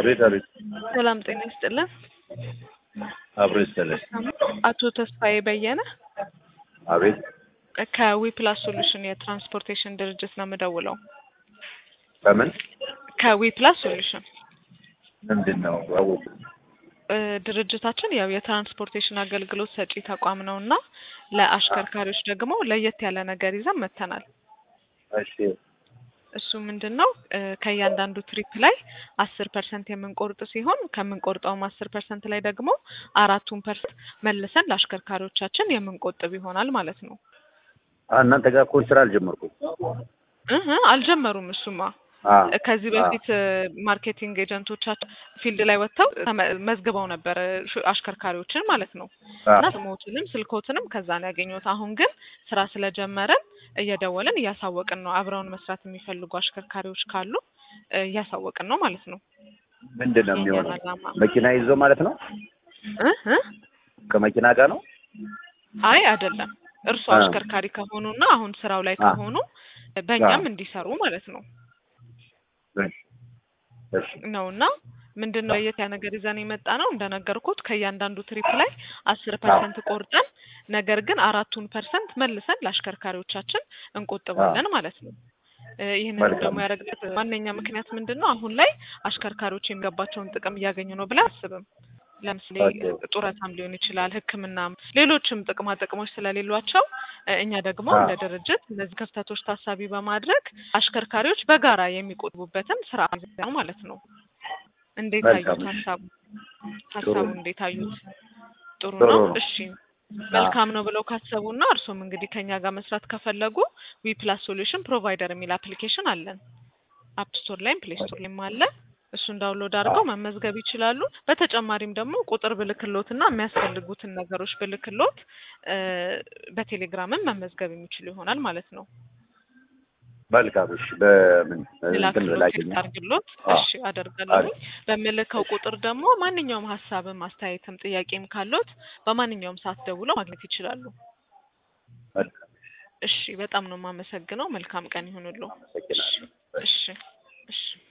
አቤት አቤት። ሰላም ጤና ይስጥልን። አብሮ ይስጥልኝ። አቶ ተስፋዬ በየነ አቤት። ከዊፕላስ ሶሉሽን የትራንስፖርቴሽን ድርጅት ነው የምደውለው። ከምን ከዊፕላስ ሶሉሽን ምንድን ነው? አወቁ። እ፣ ድርጅታችን ያው የትራንስፖርቴሽን አገልግሎት ሰጪ ተቋም ነው እና ለአሽከርካሪዎች ደግሞ ለየት ያለ ነገር ይዘን መጥተናል። እሺ እሱ ምንድን ነው እ፣ ከእያንዳንዱ ትሪፕ ላይ አስር ፐርሰንት የምንቆርጥ ሲሆን ከምንቆርጠውም አስር ፐርሰንት ላይ ደግሞ አራቱን ፐርሰንት መልሰን ለአሽከርካሪዎቻችን የምንቆጥብ ይሆናል ማለት ነው። አ፣ እናንተ ጋር እኮ ስራ አልጀመርኩም። እህ አልጀመሩም። እሱማ አ፣ ከዚህ በፊት እ፣ ማርኬቲንግ ኤጀንቶቻችን ፊልድ ላይ ወጥተው ተመ- መዝግበው ነበር ሹ- አሽከርካሪዎችን ማለት ነው አ፣ እና ስሞትንም ስልኮትንም ከዛ ነው ያገኘሁት። አሁን ግን ስራ ስለጀመረን እየደወልን እያሳወቅን ነው። አብረውን መስራት የሚፈልጉ አሽከርካሪዎች ካሉ እ፣ እያሳወቅን ነው ማለት ነው። ምንድን ነው የሚሆነው? የኛን ዓላማ መኪና ይዞ ማለት ነው? እ እ ከመኪና ጋር ነው? አይ አይደለም፣ እርሱ አ። አሽከርካሪ ከሆኑና አሁን ስራው ላይ አ። ከሆኑ በእኛም አ። እንዲሰሩ ማለት ነው እሺ፣ እሺ፣ ነውና ምንድን ነው ለየት ያ ነገር ይዘን የመጣ ነው እንደነገርኩት ከእያንዳንዱ ትሪፕ ላይ አስር ፐርሰንት ቆርጠን ነገር ግን አራቱን ፐርሰንት መልሰን ለአሽከርካሪዎቻችን እንቆጥባለን ማለት ነው። እ፣ ይህንን መልካም። ደግሞ ያደረግበት ዋነኛ ምክንያት ምንድን ነው? አሁን ላይ አሽከርካሪዎች የሚገባቸውን ጥቅም እያገኙ ነው ብለን አስብም። ለምሳሌ ኦኬ። ጡረታም ሊሆን ይችላል፣ ሕክምናም ሌሎችም ጥቅማ ጥቅሞች ስለሌሏቸው እ፣ እኛ ደግሞ አ። እንደ ድርጅት እነዚህ ክፍተቶች ታሳቢ በማድረግ አሽከርካሪዎች በጋራ የሚቆጥቡበትን ስራ ነው ማለት ነው። እንዴት መልካም። አዩት? ሀሳቡ ጥሩ ሀሳቡ ነው። እንዴት አዩት? ጥሩ ጥሩ ነው። ነው። እሺ መልካም ነው ብለው ካሰቡና እርሱም እንግዲህ ከኛ ጋር መስራት ከፈለጉ ዊ ፕላስ ሶሉሽን ፕሮቫይደር የሚል አፕሊኬሽን አለን። አፕ ስቶር ላይም ፕሌይ ስቶር ላይም አለ። እሱን ዳውንሎድ አድርገው መመዝገብ ይችላሉ። በተጨማሪም ደግሞ ቁጥር ብልክሎትና የሚያስፈልጉትን ነገሮች ብልክሎት እ፣ በቴሌግራምም መመዝገብ የሚችሉ ይሆናል ማለት ነው። መልካም። እሺ፣ በምን እንትን ልላክሎት ላኪኝ። ቴክስት አድርግሎት። አ። እሺ አደርጋለሁ። በምልከው ቁጥር ደግሞ ማንኛውም ሀሳብም አስተያየትም ጥያቄም ካሎት በማንኛውም ሰዓት ደውለው ማግኘት ይችላሉ። መልካም። እሺ በጣም ነው የማመሰግነው። መልካም ቀን ይሁንልዎ። አመሰግናለሁ። እሺ እሺ